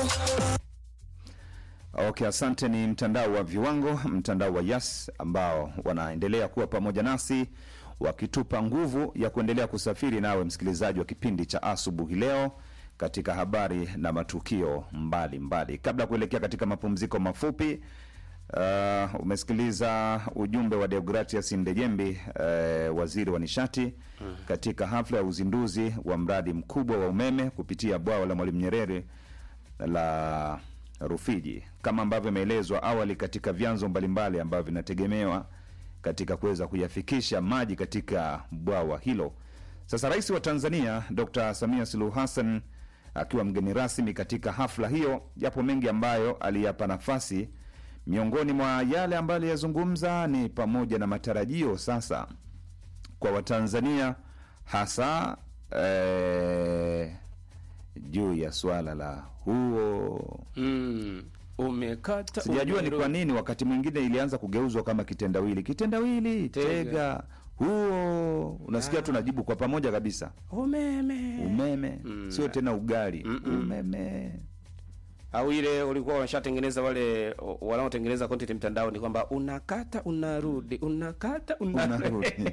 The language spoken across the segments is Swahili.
Okay, asante. Ni mtandao wa viwango, mtandao wa Yas ambao wanaendelea kuwa pamoja nasi wakitupa nguvu ya kuendelea kusafiri nawe msikilizaji wa kipindi cha asubuhi leo katika habari na matukio mbalimbali mbali. Kabla ya kuelekea katika mapumziko mafupi uh, umesikiliza ujumbe wa Deogratias Ndejembi uh, waziri wa nishati katika hafla ya uzinduzi wa mradi mkubwa wa umeme kupitia bwawa la Mwalimu Nyerere la Rufiji kama ambavyo imeelezwa awali katika vyanzo mbalimbali ambavyo vinategemewa katika kuweza kuyafikisha maji katika bwawa hilo. Sasa Rais wa Tanzania Dr. Samia Suluhu Hassan akiwa mgeni rasmi katika hafla hiyo, yapo mengi ambayo aliyapa nafasi. Miongoni mwa yale ambayo aliyazungumza ni pamoja na matarajio sasa kwa Watanzania hasa eh, juu ya swala la huo Mm. Umekata Sijajua ni umeru- kwa nini wakati mwingine ilianza kugeuzwa kama kitendawili, kitendawili, Tega. tega, huo. Unasikia tunajibu kwa pamoja kabisa, umeme umeme, sio tena ugali, umeme. au ile ulikuwa washatengeneza wale o- wanaotengeneza content mtandao ni kwamba unakata unarudi unakata unarudi Unarudi.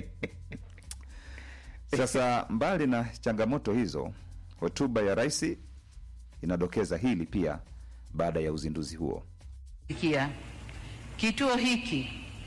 Sasa mbali na changamoto hizo, hotuba ya rais inadokeza hili pia baada ya uzinduzi huo. Kia kituo hiki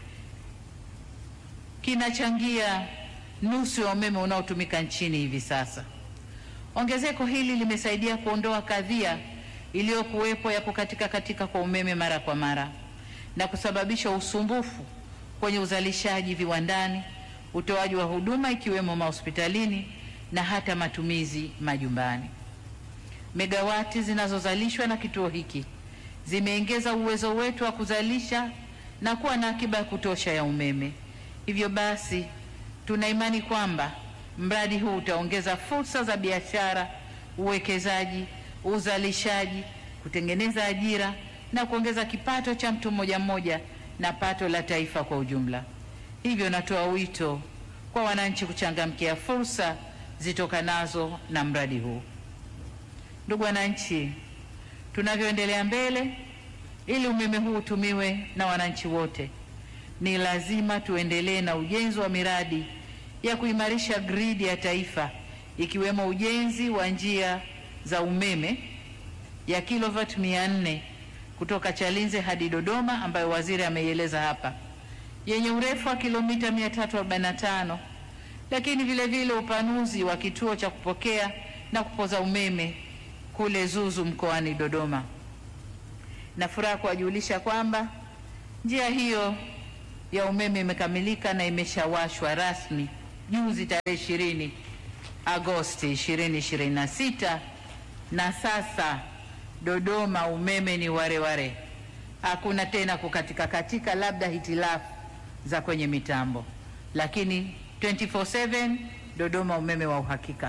kinachangia nusu ya umeme unaotumika nchini hivi sasa. Ongezeko hili limesaidia kuondoa kadhia iliyokuwepo ya kukatika katika kwa umeme mara kwa mara na kusababisha usumbufu kwenye uzalishaji viwandani, utoaji wa huduma ikiwemo mahospitalini na hata matumizi majumbani. Megawati zinazozalishwa na kituo hiki zimeongeza uwezo wetu wa kuzalisha na kuwa na akiba ya kutosha ya umeme. Hivyo basi, tuna imani kwamba mradi huu utaongeza fursa za biashara, uwekezaji, uzalishaji, kutengeneza ajira na kuongeza kipato cha mtu mmoja mmoja na pato la taifa kwa ujumla. Hivyo natoa wito kwa wananchi kuchangamkia fursa zitokanazo na mradi huu. Ndugu wananchi, tunavyoendelea mbele, ili umeme huu utumiwe na wananchi wote, ni lazima tuendelee na ujenzi wa miradi ya kuimarisha gridi ya taifa, ikiwemo ujenzi wa njia za umeme ya kilovati 400 kutoka Chalinze hadi Dodoma, ambayo waziri ameieleza hapa, yenye urefu wa kilomita 345 lakini vile vile upanuzi wa kituo cha kupokea na kupoza umeme kule Zuzu mkoani Dodoma. Na furaha kuwajulisha kwamba njia hiyo ya umeme imekamilika na imeshawashwa rasmi juzi tarehe ishirini Agosti 2026 na sasa Dodoma umeme ni wareware, hakuna tena kukatika katika, labda hitilafu za kwenye mitambo, lakini 24/7 Dodoma umeme wa uhakika.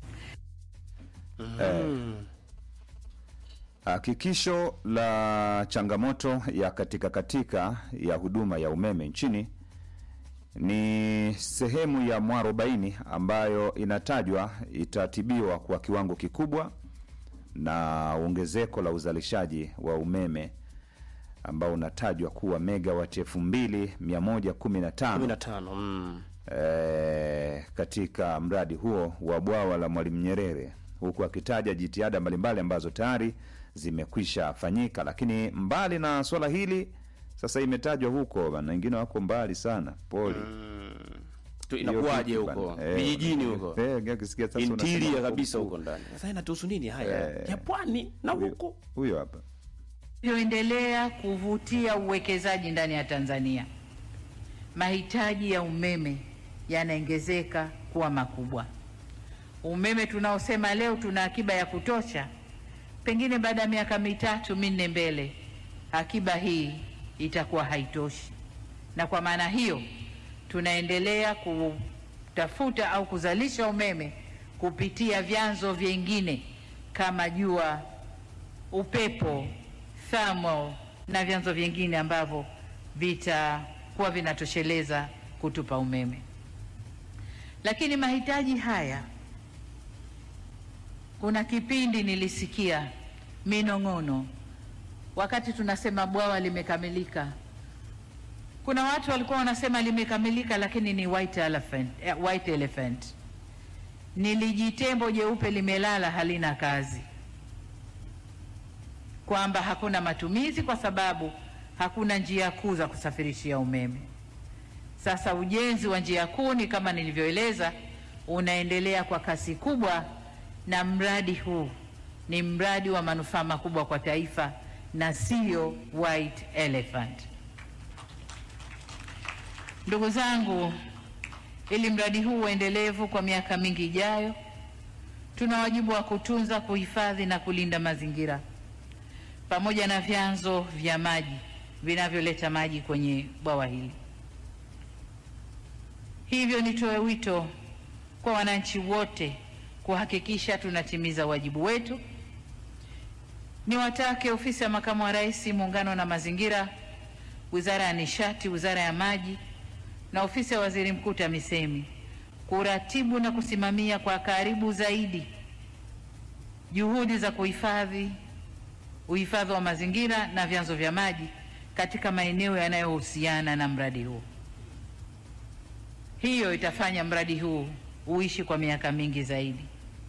Hakikisho la changamoto ya katika katika ya huduma ya umeme nchini ni sehemu ya mwarobaini ambayo inatajwa itatibiwa kwa kiwango kikubwa na ongezeko la uzalishaji wa umeme ambao unatajwa kuwa megawati elfu mbili mia moja kumi na tano 15 mm. eh, katika mradi huo wa bwawa la Mwalimu Nyerere, huku akitaja jitihada mbalimbali ambazo tayari zimekwisha fanyika. Lakini mbali na swala hili, sasa imetajwa huko bana, wengine wako mbali sana, pole Tu Hiyo inakuwaje vitu huko bana. Eh, vijijini huko eh, ukisikia sasa unasema interior huko- kabisa huko ndani sasa inatuhusu nini haya Eh. ya pwani na huyo- huko huyo hapa Vinavyoendelea kuvutia uwekezaji ndani ya Tanzania, mahitaji ya umeme yanaongezeka kuwa makubwa. Umeme tunaosema leo tuna akiba ya kutosha, pengine baada ya miaka mitatu minne mbele, akiba hii itakuwa haitoshi, na kwa maana hiyo tunaendelea kutafuta au kuzalisha umeme kupitia vyanzo vingine kama jua, upepo, thermal na vyanzo vingine ambavyo vitakuwa vinatosheleza kutupa umeme. Lakini mahitaji haya, kuna kipindi nilisikia minong'ono wakati tunasema bwawa limekamilika. Kuna watu walikuwa wanasema limekamilika, lakini ni white elephant, eh, white elephant. Ni lijitembo jeupe limelala halina kazi, kwamba hakuna matumizi kwa sababu hakuna njia kuu za kusafirishia umeme. Sasa ujenzi wa njia kuu ni kama nilivyoeleza, unaendelea kwa kasi kubwa, na mradi huu ni mradi wa manufaa makubwa kwa taifa na sio white elephant. Ndugu zangu, ili mradi huu uendelevu kwa miaka mingi ijayo, tuna wajibu wa kutunza, kuhifadhi na kulinda mazingira pamoja na vyanzo vya maji vinavyoleta maji kwenye bwawa hili. Hivyo nitoe wito kwa wananchi wote kuhakikisha tunatimiza wajibu wetu. Niwatake ofisi ya makamu wa rais, muungano na mazingira, wizara ya nishati, wizara ya maji na ofisi ya waziri mkuu TAMISEMI kuratibu na kusimamia kwa karibu zaidi juhudi za kuhifadhi uhifadhi wa mazingira na vyanzo vya maji katika maeneo yanayohusiana na mradi huu. Hiyo itafanya mradi huu uishi kwa miaka mingi zaidi.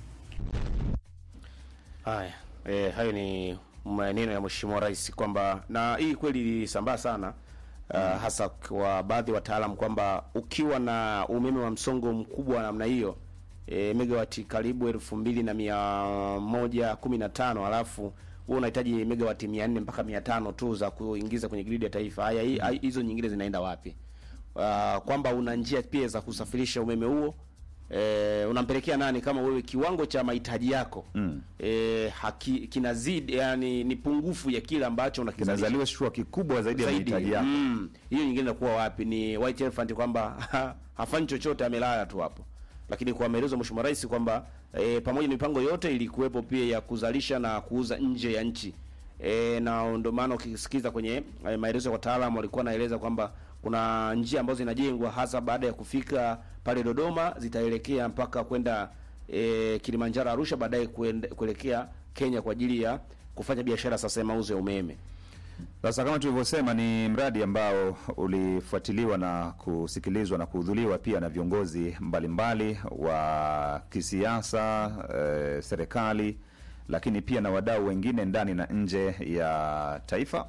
Haya, e, hayo ni maneno ya Mheshimiwa Rais kwamba na hii kweli ilisambaa sana uh, hasa kwa baadhi ya wataalamu kwamba ukiwa na umeme wa msongo mkubwa wa namna hiyo e, megawati karibu elfu mbili na mia moja kumi na tano alafu wewe unahitaji megawati mia nne mpaka mia tano tu za kuingiza kwenye gridi ya taifa. Haya, hii- hai- hizo nyingine zinaenda wapi? Uh, kwamba una njia pia za kusafirisha umeme huo e, unampelekea nani kama wewe kiwango cha mahitaji yako mm. e, haki, kinazidi yani ni pungufu ya kile ambacho unakizalisha kinazaliwa shua kikubwa zaidi ya zaidi. mahitaji yako. Mm. Hiyo nyingine inakuwa wapi? Ni white elephant kwamba hafanyi chochote, amelala tu hapo. Lakini kwa maelezo ya Mheshimiwa Rais kwamba e, pamoja na mipango yote ilikuwepo pia ya kuzalisha na kuuza nje ya nchi e, na ndio maana ukisikiza kwenye e, maelezo ya wataalamu walikuwa naeleza kwamba kuna njia ambazo zinajengwa hasa baada ya kufika pale Dodoma zitaelekea mpaka kwenda e, Kilimanjaro, Arusha, baadaye kuende- kuelekea Kenya kwa ajili ya kufanya biashara sasa ya mauzo ya umeme. Sasa kama tulivyosema, ni mradi ambao ulifuatiliwa na kusikilizwa na kuhudhuriwa pia na viongozi mbalimbali wa kisiasa, eh, serikali, lakini pia na wadau wengine ndani na nje ya taifa.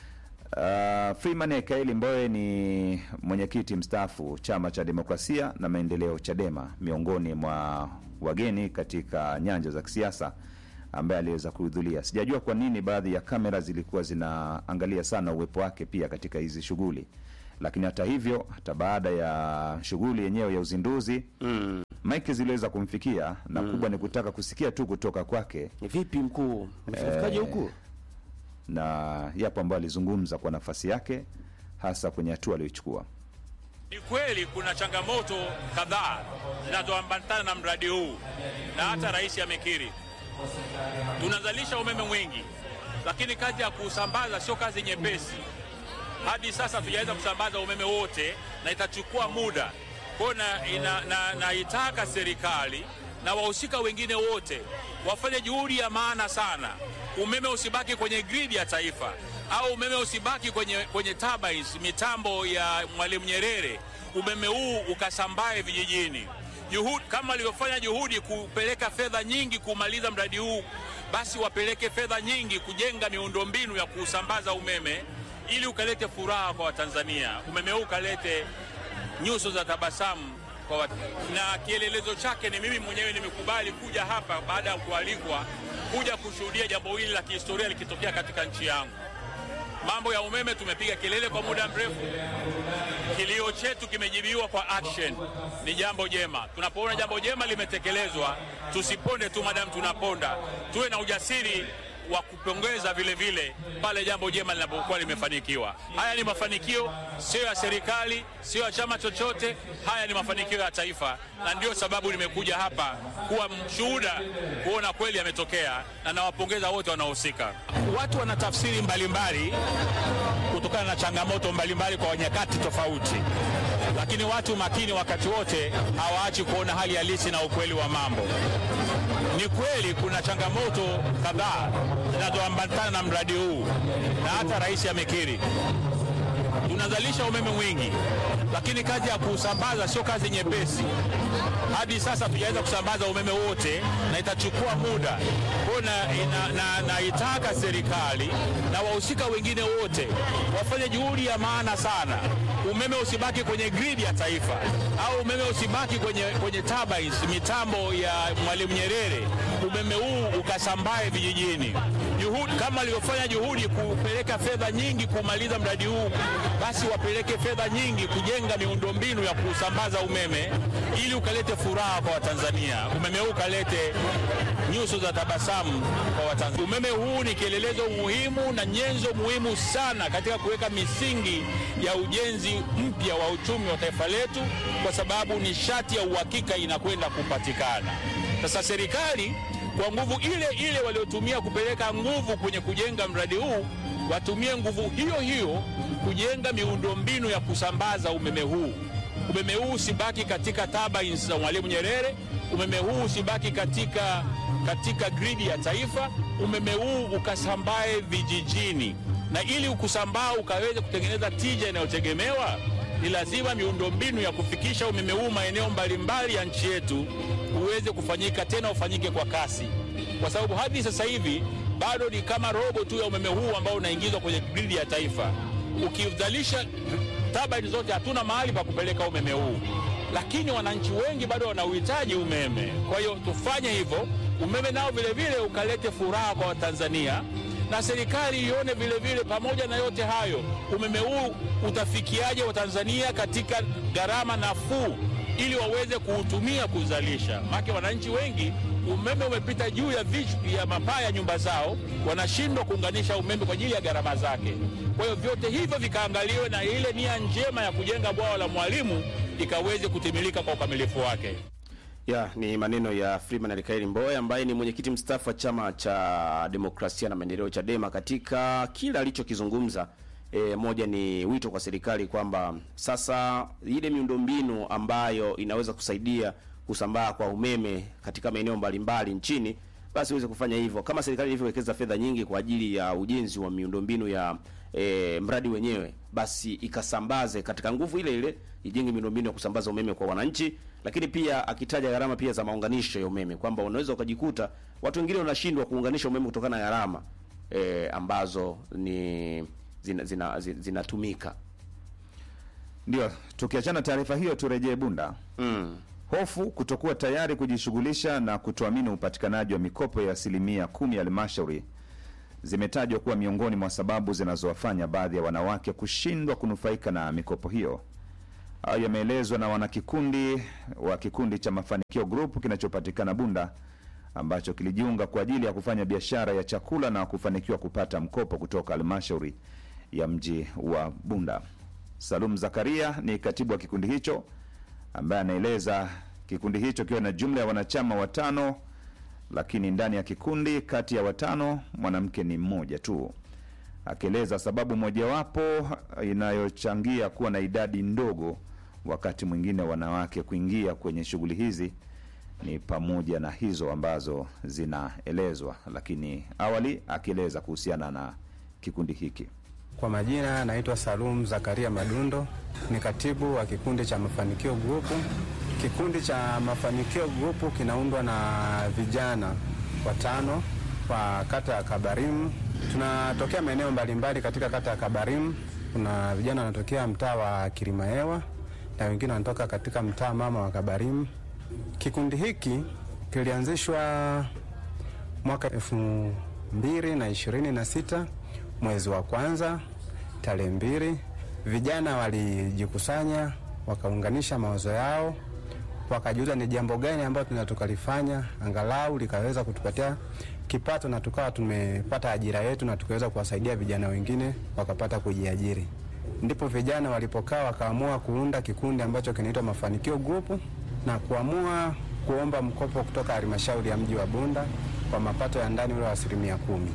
Uh, Freeman Ekaeli Mbowe ni mwenyekiti mstaafu Chama cha Demokrasia na Maendeleo Chadema, miongoni mwa wageni katika nyanja za kisiasa ambaye aliweza kuhudhuria. Sijajua kwa nini baadhi ya kamera zilikuwa zinaangalia sana uwepo wake pia katika hizi shughuli, lakini hata hivyo, hata baada ya shughuli yenyewe ya uzinduzi Mm. maiki ziliweza kumfikia na kubwa ni kutaka kusikia tu kutoka kwake Ni vipi mkuu? Umefikaje huku? na yapo ambayo alizungumza kwa nafasi yake hasa kwenye hatua aliyoichukua. Ni kweli kuna changamoto kadhaa zinazoambatana na mradi huu na hata rais amekiri. Tunazalisha umeme mwingi, lakini kazi ya kuusambaza sio kazi nyepesi. Hadi sasa hatujaweza kusambaza umeme wote na itachukua muda. Kwa hiyo na, ina- na, naitaka serikali na wahusika wengine wote wafanye juhudi ya maana sana, umeme usibaki kwenye gridi ya taifa au umeme usibaki kwenye, kwenye turbines, mitambo ya Mwalimu Nyerere, umeme huu ukasambae vijijini. Juhudi, kama walivyofanya juhudi kupeleka fedha nyingi kumaliza mradi huu, basi wapeleke fedha nyingi kujenga miundombinu ya kusambaza umeme ili ukalete furaha kwa Watanzania, umeme huu ukalete nyuso za tabasamu kwa watu. Na kielelezo chake ni mimi mwenyewe nimekubali kuja hapa baada ya kualikwa kuja kushuhudia jambo hili la kihistoria likitokea katika nchi yangu. Mambo ya umeme tumepiga kelele kwa muda mrefu, kilio chetu kimejibiwa kwa action. Ni jambo jema. Tunapoona jambo jema limetekelezwa, tusiponde tu madamu tunaponda, tuwe na ujasiri wa kupongeza vile vile pale jambo jema linapokuwa limefanikiwa. Haya ni mafanikio sio ya serikali, sio ya chama chochote. Haya ni mafanikio ya taifa, na ndio sababu nimekuja hapa kuwa mshuhuda, kuona kweli yametokea, na nawapongeza wote wanaohusika. Watu wana tafsiri mbalimbali kutokana na changamoto mbalimbali kwa nyakati tofauti, lakini watu makini wakati wote hawaachi kuona hali halisi na ukweli wa mambo. Ni kweli kuna changamoto kadhaa zinazoambatana na mradi huu na hata rais amekiri. Tunazalisha umeme mwingi, lakini kazi ya kuusambaza sio kazi nyepesi. Hadi sasa tujaweza kusambaza umeme wote na itachukua muda. Kwa hiyo na, na, na, naitaka serikali na wahusika wengine wote wafanye juhudi ya maana sana, umeme usibaki kwenye gridi ya taifa au umeme usibaki kwenye, kwenye turbines, mitambo ya Mwalimu Nyerere, umeme huu ukasambae vijijini. Juhudi, kama walivyofanya juhudi kupeleka fedha nyingi kumaliza mradi huu, basi wapeleke fedha nyingi kujenga miundombinu ya kusambaza umeme ili ukalete furaha kwa Watanzania, umeme huu ukalete nyuso za tabasamu kwa Watanzania. Umeme huu ni kielelezo muhimu na nyenzo muhimu sana katika kuweka misingi ya ujenzi mpya wa uchumi wa taifa letu, kwa sababu nishati ya uhakika inakwenda kupatikana. Sasa serikali kwa nguvu ile ile waliotumia kupeleka nguvu kwenye kujenga mradi huu, watumie nguvu hiyo hiyo kujenga miundombinu ya kusambaza umeme huu. Umeme huu usibaki katika turbines za Mwalimu Nyerere, umeme huu usibaki katika, katika gridi ya taifa. Umeme huu ukasambae vijijini, na ili ukusambaa ukaweze kutengeneza tija inayotegemewa ni lazima miundombinu ya kufikisha umeme huu maeneo mbalimbali ya nchi yetu uweze kufanyika, tena ufanyike kwa kasi, kwa sababu hadi sasa hivi bado ni kama robo tu ya umeme huu ambao unaingizwa kwenye gridi ya taifa. Ukizalisha turbine zote, hatuna mahali pa kupeleka umeme huu, lakini wananchi wengi bado wanauhitaji umeme. Kwa hiyo tufanye hivyo, umeme nao vilevile ukalete furaha kwa Watanzania na serikali ione vile vile, pamoja na yote hayo, umeme huu utafikiaje Watanzania katika gharama nafuu, ili waweze kuutumia kuzalisha. Maana wananchi wengi umeme umepita juu ya vichwa ya mapaa ya nyumba zao, wanashindwa kuunganisha umeme kwa ajili ya gharama zake. Kwa hiyo vyote hivyo vikaangaliwe, na ile nia njema ya kujenga bwawa la Mwalimu ikaweze kutimilika kwa ukamilifu wake. Ya, ni maneno ya Freeman Aikaeli Mbowe ambaye ni mwenyekiti mstaafu wa chama cha demokrasia na maendeleo Chadema. Katika kila alichokizungumza, e, moja ni wito kwa serikali kwamba sasa ile miundombinu ambayo inaweza kusaidia kusambaa kwa umeme katika maeneo mbalimbali nchini basi iweze kufanya hivyo, kama serikali ilivyowekeza fedha nyingi kwa ajili ya ujenzi wa miundombinu ya e, mradi wenyewe, basi ikasambaze katika nguvu ile ile, ijenge miundombinu ya kusambaza umeme kwa wananchi, lakini pia akitaja gharama pia za maunganisho ya umeme kwamba unaweza ukajikuta watu wengine wanashindwa kuunganisha umeme kutokana na gharama e, ambazo ni zinatumika zina, zina, zinatumika. Ndio, tukiachana taarifa hiyo, turejee Bunda. mm. Hofu kutokuwa tayari kujishughulisha na kutoamini upatikanaji wa mikopo ya asilimia kumi ya halmashauri zimetajwa kuwa miongoni mwa sababu zinazowafanya baadhi ya wanawake kushindwa kunufaika na mikopo hiyo. Hayo yameelezwa na wanakikundi wa kikundi cha Mafanikio Group kinachopatikana Bunda ambacho kilijiunga kwa ajili ya kufanya biashara ya chakula na kufanikiwa kupata mkopo kutoka halmashauri ya mji wa Bunda. Salum Zakaria ni katibu wa kikundi hicho ambaye anaeleza kikundi hicho kiwa na jumla ya wanachama watano, lakini ndani ya kikundi kati ya watano mwanamke ni mmoja tu, akieleza sababu mojawapo inayochangia kuwa na idadi ndogo wakati mwingine wanawake kuingia kwenye shughuli hizi ni pamoja na hizo ambazo zinaelezwa, lakini awali akieleza kuhusiana na kikundi hiki. Kwa majina naitwa Salum Zakaria Madundo, ni katibu wa kikundi cha Mafanikio Group. Kikundi cha Mafanikio Group kinaundwa na vijana watano wa kata ya Kabarimu. Tunatokea maeneo mbalimbali katika kata ya Kabarimu. Kuna vijana wanatokea mtaa wa Kilimahewa na wengine wanatoka katika mtaa mama wa Kabarimu. Kikundi hiki kilianzishwa mwaka elfu mbili na ishirini na sita mwezi wa kwanza tarehe mbili, vijana walijikusanya wakaunganisha mawazo yao, wakajiuliza ni jambo gani ambalo tunaweza tukalifanya angalau likaweza kutupatia kipato na tukawa tumepata ajira yetu na tukaweza kuwasaidia vijana wengine wakapata kujiajiri. Ndipo vijana walipokaa wakaamua kuunda kikundi ambacho kinaitwa Mafanikio Group na kuamua kuomba mkopo kutoka halmashauri ya mji wa Bunda kwa mapato ya ndani ule wa asilimia kumi.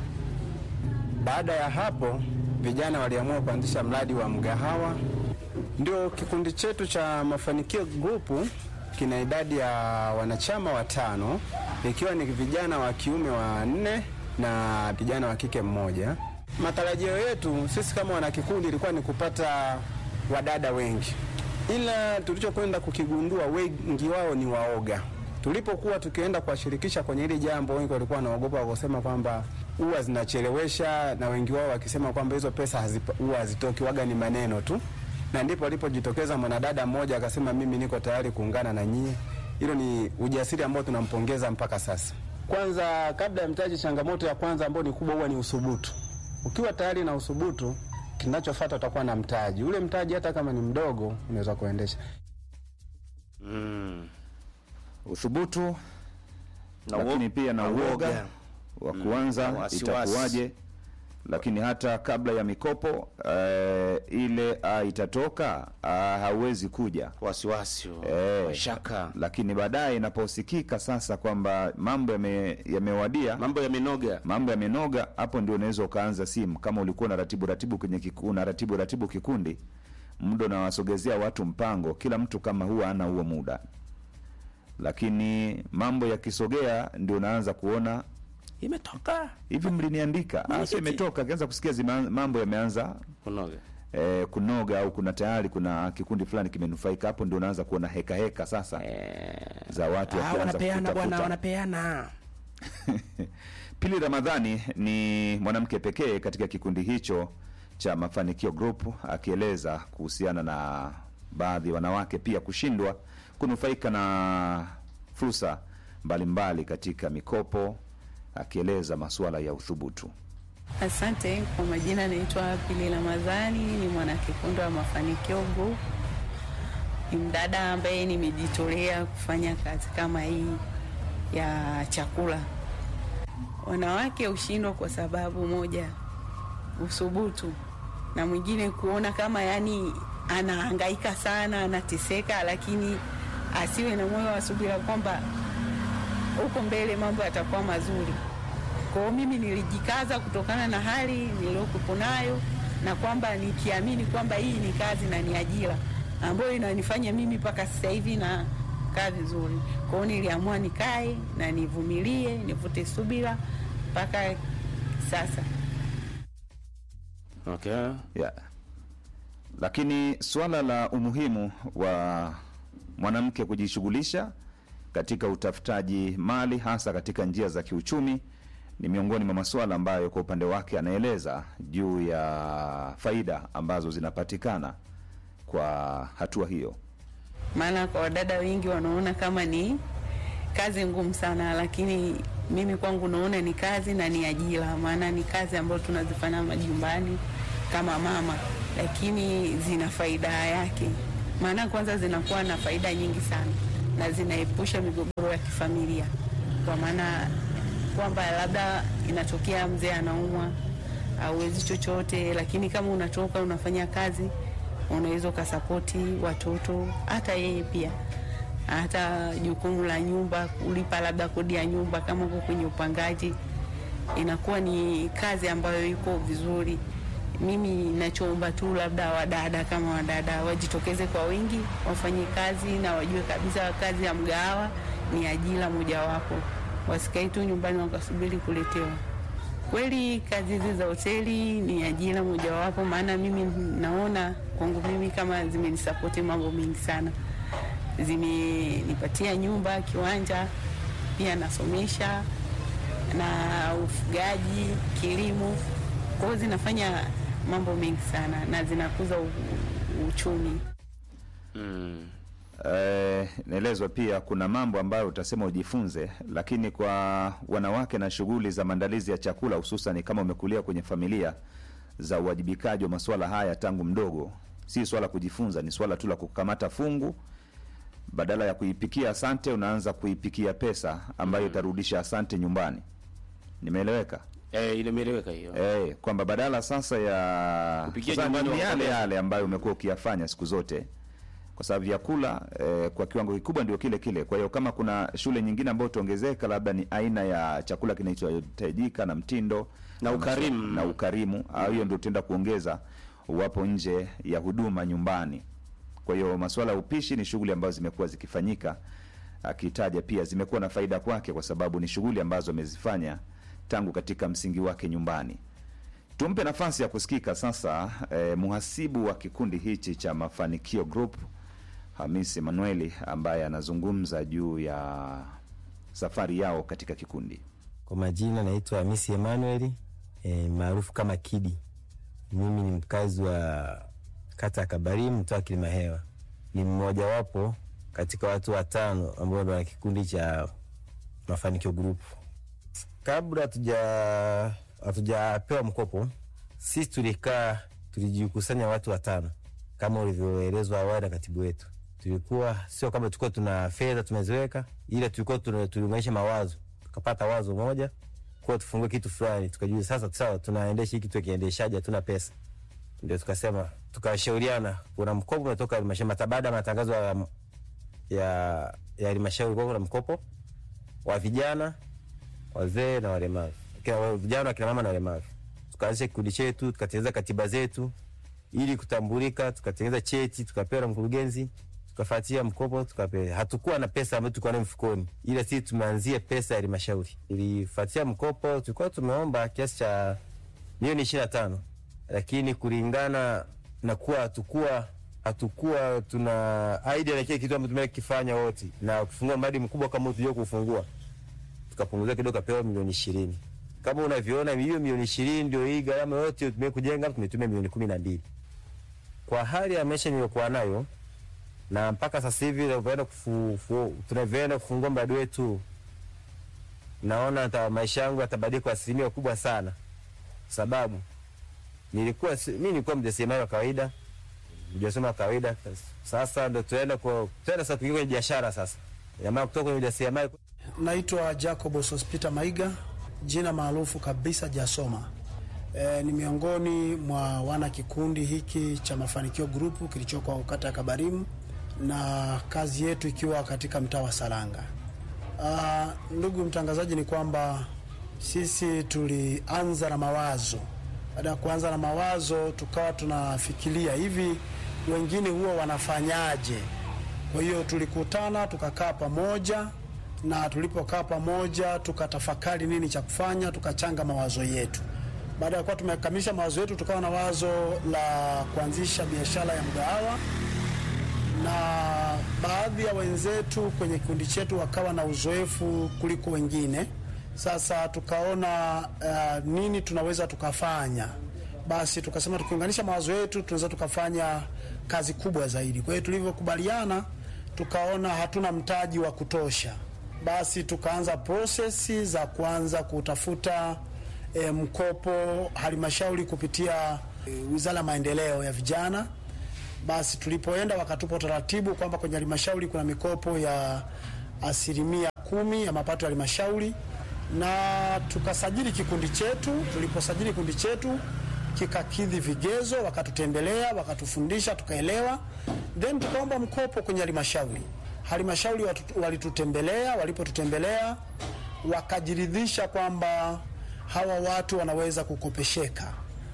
Baada ya hapo vijana waliamua kuanzisha mradi wa mgahawa. Ndio kikundi chetu cha Mafanikio Group kina idadi ya wanachama watano ikiwa ni vijana wa kiume wanne na kijana wa kike mmoja. Matarajio yetu sisi kama wanakikundi ilikuwa ni kupata wadada wengi, ila tulichokwenda kukigundua wengi wao ni waoga. Tulipokuwa tukienda kuwashirikisha kwenye hili jambo, wengi walikuwa wanaogopa wakasema kwamba huwa zinachelewesha, na wengi wao wakisema kwamba hizo pesa hazipa- huwa hazitoki, waga ni maneno tu, na ndipo alipojitokeza mwanadada mmoja akasema, mimi niko tayari kuungana na nyie. Hilo ni ujasiri ambao tunampongeza mpaka sasa. Kwanza, kabla ya mtaji, changamoto ya kwanza ambayo ni kubwa huwa ni uthubutu. Ukiwa tayari na uthubutu, kinachofuata utakuwa na mtaji. Ule mtaji hata kama ni mdogo, unaweza kuendesha. Mm. Uthubutu Na lakini uo- pia na na uoga uoga. wa na kuanza wasiwasi. itakuwaje, lakini hata kabla ya mikopo eh, ile ah, itatoka ah, hauwezi kuja wasiwasi Eh, mashaka lakini baadaye inaposikika sasa kwamba mambo yame- yamewadia mambo yamenoga mambo yamenoga, hapo ndio unaweza ukaanza simu. Kama ulikuwa na ratibu ratibu kwenye kiku, na ratibu ratibu kikundi, muda unawasogezea watu mpango, kila mtu kama huwa ana huo muda, lakini mambo yakisogea ndio unaanza kuona imetoka hivi, mliniandika ah, sio Mwenyekiti. imetoka. Akianza kusikia zima, mambo yameanza kunoga eh, kunoga au kuna tayari kuna kikundi fulani kimenufaika, hapo ndio unaanza kuona heka heka sasa za watu Ah, wakianza wanapeana bwana kutafuta wanapeana Pili Ramadhani ni mwanamke pekee katika kikundi hicho cha Mafanikio Group, akieleza kuhusiana na baadhi ya wanawake pia kushindwa kunufaika na fursa mbalimbali katika mikopo, akieleza masuala ya uthubutu. Asante kwa majina, naitwa Pili Ramadhani, ni mwanakikundi wa Mafanikio Group. Ni mdada ambaye nimejitolea kufanya kazi kama hii ya chakula. Wanawake hushindwa kwa sababu moja, usubutu, na mwingine kuona kama yani anahangaika sana, anateseka, lakini asiwe na moyo wa subira kwamba huko mbele mambo yatakuwa mazuri. Kwa hiyo mimi nilijikaza kutokana na hali niliyokuwepo nayo, na kwamba nikiamini kwamba hii ni kazi na ni ajira ambayo inanifanya mimi mpaka sasa hivi na kaa vizuri. Kwa hiyo niliamua nikae na nivumilie, nivute subira mpaka sasa. okay. yeah. Lakini suala la umuhimu wa mwanamke kujishughulisha katika utafutaji mali hasa katika njia za kiuchumi ni miongoni mwa masuala ambayo kwa upande wake anaeleza juu ya faida ambazo zinapatikana kwa hatua hiyo. maana kwa wadada wengi wanaona kama ni kazi ngumu sana, lakini mimi kwangu naona ni kazi na ni ajira, maana ni kazi ambayo tunazifanya majumbani kama mama, lakini zina faida yake. Maana kwanza zinakuwa na faida nyingi sana na zinaepusha migogoro ya kifamilia, kwa maana kwamba labda inatokea mzee anaumwa, hauwezi chochote, lakini kama unatoka unafanya kazi unaweza ukasapoti watoto, hata yeye pia, hata jukumu la nyumba, kulipa labda kodi ya nyumba kama uko kwenye upangaji, inakuwa ni kazi ambayo iko vizuri. Mimi nachoomba tu labda wadada kama wadada wajitokeze kwa wingi, wafanye kazi na wajue kabisa kazi ya mgahawa ni ajira mojawapo, wasikae tu nyumbani wakasubiri kuletewa. Kweli kazi hizi za hoteli ni ajira mojawapo, maana mimi naona kwangu mimi kama zimenisapoti mambo mengi sana, zimenipatia nyumba, kiwanja, pia nasomesha na ufugaji, kilimo, kwa hiyo zinafanya mambo mengi sana na zinakuza u- u- uchumi. mm. Eh, naelezwa pia kuna mambo ambayo utasema ujifunze, lakini kwa wanawake na shughuli za maandalizi ya chakula, hususan kama umekulia kwenye familia za uwajibikaji wa masuala haya tangu mdogo, si swala kujifunza, ni swala tu la kukamata fungu, badala ya kuipikia asante, unaanza kuipikia pesa ambayo itarudisha asante nyumbani. Nimeeleweka? eh, imeeleweka hiyo Eh, kwamba badala sasa ya Kupikia sasa nyumbani ni yale wakakwambia. yale ambayo umekuwa ukiyafanya siku zote, kwa sababu vyakula eh, kwa kiwango kikubwa ndio kile kile. Kwa hiyo kama kuna shule nyingine ambayo utaongezeka, labda ni aina ya chakula kinachohitajika na mtindo Na ukarimu. na ukarimu, ah, hiyo ndio utaenda kuongeza uwapo nje ya huduma nyumbani. Kwa hiyo masuala ya upishi ni shughuli ambazo zimekuwa zikifanyika akitaja pia zimekuwa na faida kwake kwa sababu ni shughuli ambazo amezifanya tangu katika msingi wake nyumbani. Tumpe nafasi ya kusikika sasa eh, muhasibu wa kikundi hichi cha Mafanikio Group Hamisi Manueli ambaye anazungumza juu ya safari yao katika kikundi. Kwa majina naitwa Hamisi Emmanuel e, maarufu kama Kidi. Mimi ni mkazi wa kata ya Kabarimu, mtaa wa Kilimahewa. Ni mmojawapo katika watu watano ambao ndo wana kikundi cha Mafanikio Group. Kabla hatuja hatujapewa mkopo, sisi tulikaa tulijikusanya watu watano kama ulivyoelezwa awali na katibu wetu. Tulikuwa sio kama tulikuwa tuna fedha tumeziweka, ila tulikuwa tuna- tuliunganisha mawazo, tukapata wazo moja kuwa tufungue kitu fulani, tukajua sasa, sawa, tunaendesha hii kitu kiendeshaji, hatuna pesa. Ndio tukasema, tukashauriana, kuna mkopo umetoka halmashauri mata- baada ya matangazo ya ya ya halmashauri, kwa kuna mkopo wa vijana, wazee na walemavu, Kina- wa- vijana, wakina mama na walemavu. Tukaanzisha kikundi chetu, tukatengeneza katiba zetu ili kutambulika, tukatengeneza cheti, tukapewa na mkurugenzi, tukafuatia mkopo, tukapewa. Hatukuwa na pesa ambayo tulikuwa nayo mfukoni, ila sisi tumeanzia pesa ya halmashauri. Ilifuatia mkopo, tulikuwa tumeomba kiasi cha milioni ishirini na tano lakini kulingana na kuwa hatukuwa hatukuwa tuna idea na kile kitu ambacho tumekifanya wote na kufungua mradi mkubwa kama tujua kufungua, tukapunguzia kidogo, kapewa milioni ishirini. Kama unavyoona hiyo milioni ishirini ndio hii gharama yote tumie kujenga, tumetumia milioni kumi na mbili kwa hali ya maisha niliyokuwa nayo, na mpaka sasa hivi tunavyoenda kufu- fu- tunavyoenda kufungua mradi wetu, naona hata maisha yangu yatabadilika kwa asilimia kubwa sana, sababu nilikuwa si- mi nilikuwa mjasiriamali wa kawaida, mjasiriamali wa kawaida. Sasa ndo tunaenda kwa tunaenda sasa kuingia kwenye biashara sasa, ina maana kutoka kwenye ujasiriamali Naitwa Jacob Sospita Maiga, jina maarufu kabisa Jasoma. E, ni miongoni mwa wana kikundi hiki cha Mafanikio Group kilichoko kata ya Kabarimu na kazi yetu ikiwa katika mtaa wa Saranga. Ah, ndugu mtangazaji, ni kwamba sisi tulianza na mawazo. Baada ya kuanza na mawazo, tukawa tunafikiria hivi wengine huwa wanafanyaje. Kwa hiyo tulikutana tukakaa pamoja, na tulipokaa pamoja tukatafakari nini cha kufanya, tukachanga mawazo yetu. Baada ya kuwa tumekamilisha mawazo yetu, tukawa na wazo la kuanzisha biashara ya mgahawa na baadhi ya wenzetu kwenye kikundi chetu wakawa na uzoefu kuliko wengine. Sasa tukaona uh, nini tunaweza tukafanya. Basi tukasema tukiunganisha mawazo yetu tunaweza tukafanya kazi kubwa zaidi. Kwa hiyo tulivyokubaliana, tukaona hatuna mtaji wa kutosha, basi tukaanza prosesi za kuanza kutafuta e, mkopo halmashauri kupitia e, Wizara ya Maendeleo ya Vijana basi tulipoenda wakatupa utaratibu kwamba kwenye halmashauri kuna mikopo ya asilimia kumi ya mapato ya halmashauri, na tukasajili kikundi chetu. Tuliposajili kikundi chetu kikakidhi vigezo, wakatutembelea, wakatufundisha, tukaelewa, then tukaomba mkopo kwenye halmashauri. Halmashauri watu- walitutembelea, walipotutembelea wakajiridhisha kwamba hawa watu wanaweza kukopesheka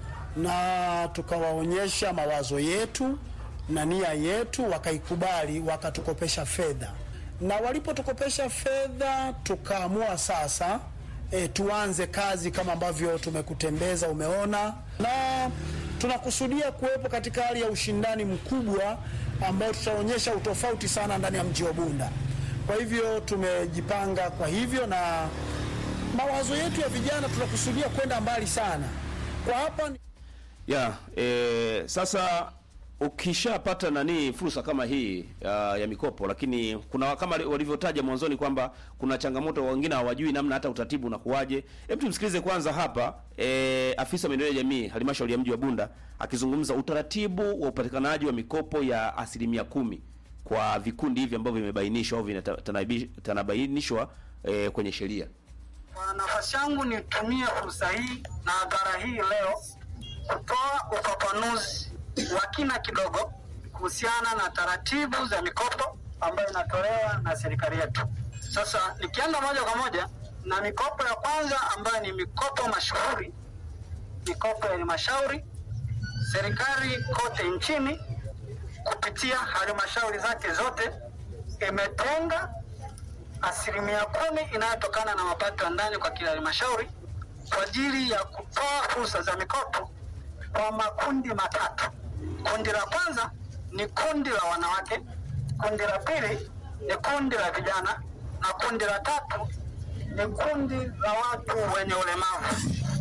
na tukawaonyesha mawazo yetu na nia yetu, wakaikubali, wakatukopesha fedha. Na walipotukopesha fedha, tukaamua sasa e, tuanze kazi kama ambavyo tumekutembeza, umeona, na tunakusudia kuwepo katika hali ya ushindani mkubwa ambao tutaonyesha utofauti sana ndani ya mji wa Bunda. Kwa hivyo tumejipanga kwa hivyo, na mawazo yetu ya vijana tunakusudia kwenda mbali sana. Kwa hapa ni- ya e, sasa ukishapata nani fursa kama hii uh, ya mikopo, lakini kuna kama walivyotaja mwanzoni kwamba kuna changamoto, wengine hawajui namna hata utaratibu unakuwaje. Hebu tumsikilize kwanza hapa e, afisa maendeleo ya jamii halmashauri ya mji wa Bunda akizungumza utaratibu wa upatikanaji wa mikopo ya asilimia kumi kwa vikundi hivi ambavyo vimebainishwa au vinatanabainishwa e, kwenye sheria. Kwa nafasi yangu nitumie fursa hii na hadhara hii leo kutoa ufafanuzi wa kina kidogo kuhusiana na taratibu za mikopo ambayo inatolewa na serikali yetu. Sasa nikianza moja kwa moja na mikopo ya kwanza ambayo ni mikopo mashuhuri, mikopo ya halmashauri. Serikali kote nchini kupitia halmashauri zake zote imetenga asilimia kumi inayotokana na mapato ya ndani kwa kila halmashauri kwa ajili ya kutoa fursa za mikopo kwa makundi matatu. Kundi la kwanza ni kundi la wanawake, kundi la pili ni kundi la vijana na kundi la tatu ni kundi la watu wenye ulemavu.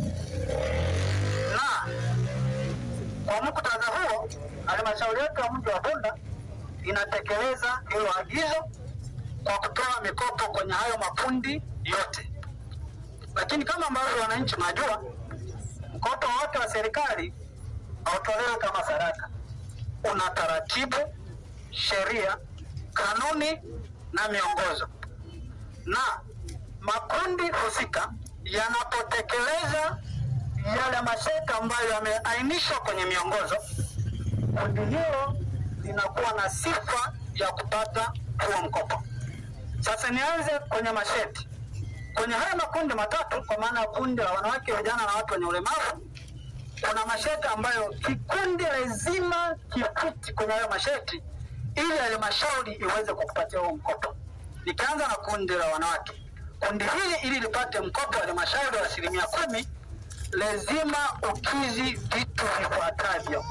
Na kwa muktadha huo, halmashauri yetu ya mji wa Bunda inatekeleza hilo agizo kwa kutoa mikopo kwenye hayo makundi yote. Lakini kama ambavyo wananchi mnajua, mkopo wote wa serikali hautolewi kama sadaka, una taratibu, sheria, kanuni na miongozo, na makundi husika yanapotekeleza yale masharti ambayo yameainishwa kwenye miongozo, kundi hilo linakuwa na sifa ya kupata huo mkopo. Sasa nianze kwenye masharti. Kwenye haya makundi matatu, kwa maana ya kundi la wanawake, vijana na watu wenye ulemavu, kuna masharti ambayo kikundi lazima kifiti kwenye hayo masharti ili halmashauri iweze kukupatia huo mkopo. Nikianza na kundi la wanawake, kundi hili ili lipate mkopo wa halmashauri wa asilimia kumi lazima ukizi vitu vifuatavyo.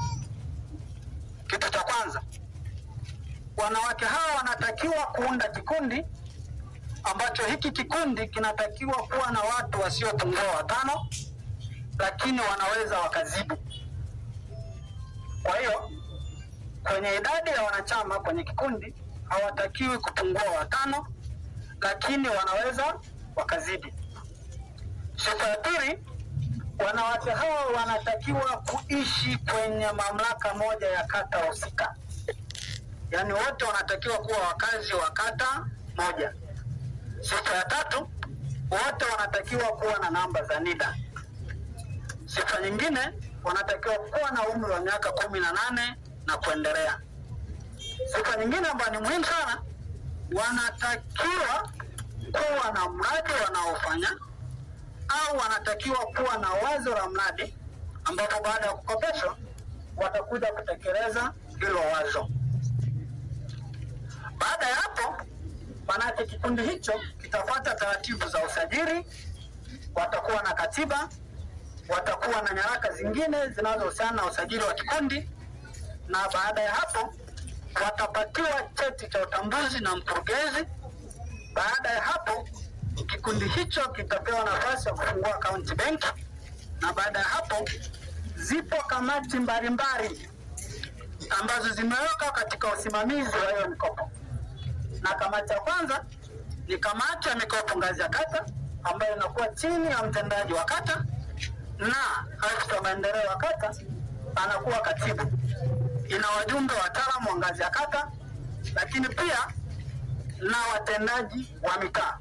Kitu cha kwanza, wanawake hawa wanatakiwa kuunda kikundi ambacho hiki kikundi kinatakiwa kuwa na watu wasiopungua watano, lakini wanaweza wakazibu. Kwa hiyo kwenye idadi ya wanachama kwenye kikundi hawatakiwi kupungua watano, lakini wanaweza wakazidi. Sifa ya pili, wanawake hawa wanatakiwa kuishi kwenye mamlaka moja ya kata husika, yaani wote wanatakiwa kuwa wakazi wa kata moja. Sifa ya tatu, wote wanatakiwa kuwa na namba za NIDA. Sifa nyingine, wanatakiwa kuwa na umri wa miaka kumi na nane na kuendelea. Sifa nyingine ambayo ni muhimu sana, wanatakiwa kuwa na mradi wanaofanya au wanatakiwa kuwa na wazo la mradi ambapo baada ya kukopeshwa watakuja kutekeleza hilo wazo. Baada ya hapo, manake kikundi hicho kitafuata taratibu za usajili, watakuwa na katiba, watakuwa na nyaraka zingine zinazohusiana na usajili wa kikundi, na baada ya hapo watapatiwa cheti cha utambuzi na mkurugenzi. Baada ya hapo kikundi hicho kitapewa nafasi ya kufungua akaunti benki, na baada ya hapo zipo kamati mbalimbali ambazo zimewekwa katika usimamizi wa hiyo mikopo, na kamati ya kwanza ni kamati ya mikopo ngazi ya kata ambayo inakuwa chini ya mtendaji wa kata, na afisa maendeleo wa kata anakuwa katibu. Ina wajumbe wataalamu wa ngazi ya kata, lakini pia na watendaji wa mitaa.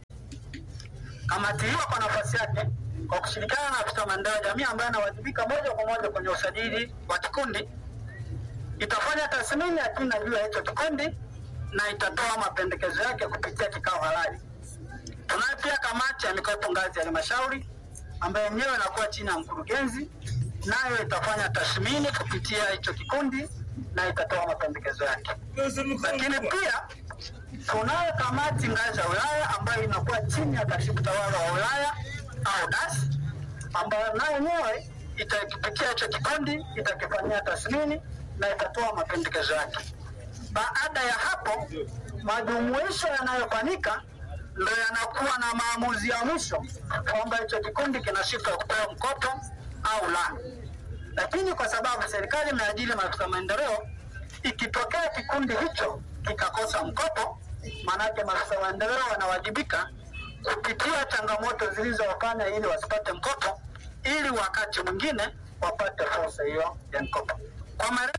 Kamati hiyo kwa nafasi yake kwa kushirikiana na afisa maendeleo ya jamii ambaye anawajibika moja kwa moja kwenye usajili wa kikundi itafanya tathmini ya kina juu ya hicho kikundi na itatoa mapendekezo yake kupitia kikao halali. Tunayo pia kamati ya mikopo ngazi ya halmashauri ambayo yenyewe inakuwa chini ya mkurugenzi, nayo itafanya tathmini kupitia hicho kikundi na itatoa mapendekezo yake. Lakini pia tunayo kamati ngazi ya wilaya ambayo inakuwa chini ya katibu tawala wa wilaya au DAS, ambayo nayo yenyewe itakipitia hicho kikundi, itakifanyia tathmini na itatoa mapendekezo yake. Baada ya hapo, majumuisho yanayofanyika ndo yanakuwa na maamuzi ya mwisho kwamba hicho kikundi kina sifa ya kupewa mkopo au la. Lakini kwa sababu serikali imeajiri maafisa maendeleo, ikitokea kikundi hicho kikakosa mkopo, maanake maafisa maendeleo wanawajibika kupitia changamoto zilizowafanya ili wasipate mkopo, ili wakati mwingine wapate fursa hiyo ya mkopo. Kwa mare...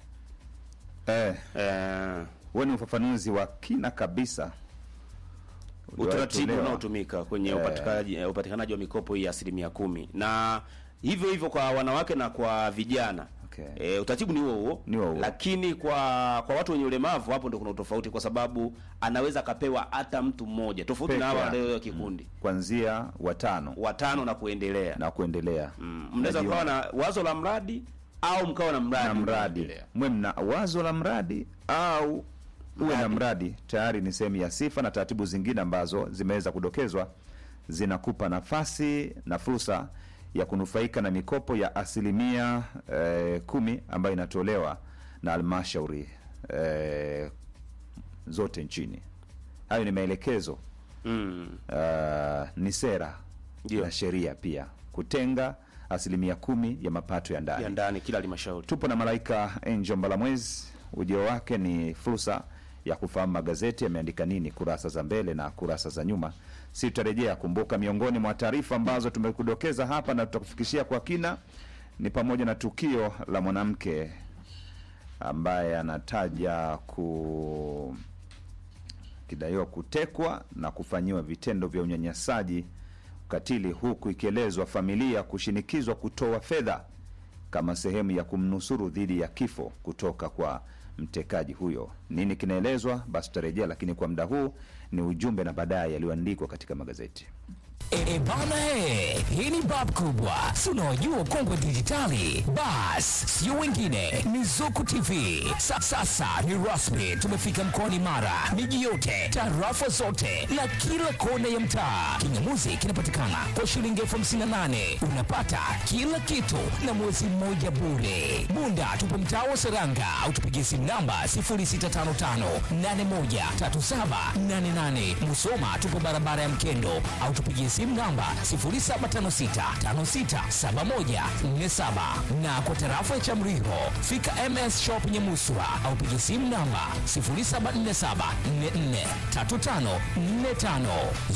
Eh, Eh, huo ni ufafanuzi wa kina kabisa utaratibu uliotolewa. unaotumika kwenye Eh. upatikanaji eh, upatikanaji wa mikopo hii ya asilimia kumi na hivyo hivyo kwa wanawake na kwa vijana Okay. E, utaratibu ni huo huo, Ni huo huo. lakini kwa kwa watu wenye ulemavu hapo ndio kuna utofauti, kwa sababu anaweza akapewa hata mtu mmoja tofauti Peke na hawa yake. walio kikundi kuanzia watano watano na kuendelea. na kuendelea Mm, mnaweza Najiunga. kuwa na wazo la mradi au mkawa na mradi na mradi unaoendelea. mwe mna wazo la mradi au uwe na mradi tayari ni sehemu ya sifa na taratibu zingine ambazo zimeweza kudokezwa zinakupa nafasi na fursa ya kunufaika na mikopo ya asilimia eh, kumi ambayo inatolewa na halmashauri eh, zote nchini. Hayo ni maelekezo Mm. uh, ni sera Ndio. na sheria pia kutenga asilimia kumi ya mapato ya ndani ya ndani kila halmashauri. tupo na malaika Angel Mbalamwezi. Ujio wake ni fursa ya kufahamu magazeti yameandika nini kurasa za mbele na kurasa za nyuma. Si tutarejea. Kumbuka, miongoni mwa taarifa ambazo tumekudokeza hapa na tutakufikishia kwa kina ni pamoja na tukio la mwanamke ambaye anataja ku kidaiwa kutekwa na kufanyiwa vitendo vya unyanyasaji ukatili, huku ikielezwa familia kushinikizwa kutoa fedha kama sehemu ya kumnusuru dhidi ya kifo kutoka kwa mtekaji huyo. Nini kinaelezwa? Basi tutarejea, lakini kwa muda huu ni ujumbe na baadaye yaliyoandikwa katika magazeti. E bana he, hii ni bab kubwa, si unaojua ukongwe dijitali. Bas, sio wengine, ni Zuku TV. Sa, sasa ni rasmi, tumefika mkoani Mara, miji yote, tarafa zote na kila kona ya mtaa. Kingamuzi kinapatikana kwa shilingi elfu hamsini na nane unapata kila kitu na mwezi mmoja bure. Bunda tupo mtaa wa Seranga au tupigie simu namba 0655813788. Musoma tupo barabara ya Mkendo au tupigie simu namba 0756567147 na kwa tarafa ya Chamriho fika MS Shop Nyamuswa au pigie simu namba 0747443545.